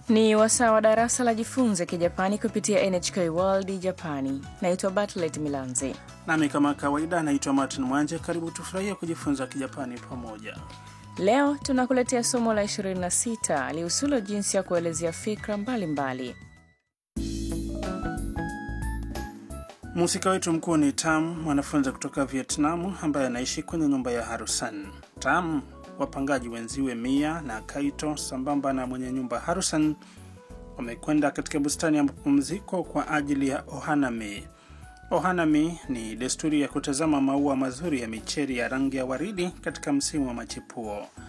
Ni wasaa wa darasa la jifunze Kijapani kupitia NHK World Japani. Naitwa Bartlet Milanzi. Nami kama kawaida naitwa Martin Mwanje. Karibu tufurahie kujifunza Kijapani pamoja. Leo tunakuletea somo la 26 lihusulo jinsi ya kuelezea fikra mbalimbali. Mhusika wetu mkuu ni Tam, mwanafunzi kutoka Vietnamu ambaye anaishi kwenye nyumba ya Harusan. Tam, wapangaji wenziwe Mia na Kaito sambamba na mwenye nyumba Harusan wamekwenda katika bustani ya mapumziko kwa ajili ya ohanami. Ohanami ni desturi ya kutazama maua mazuri ya micheri ya rangi ya waridi katika msimu wa machipuo.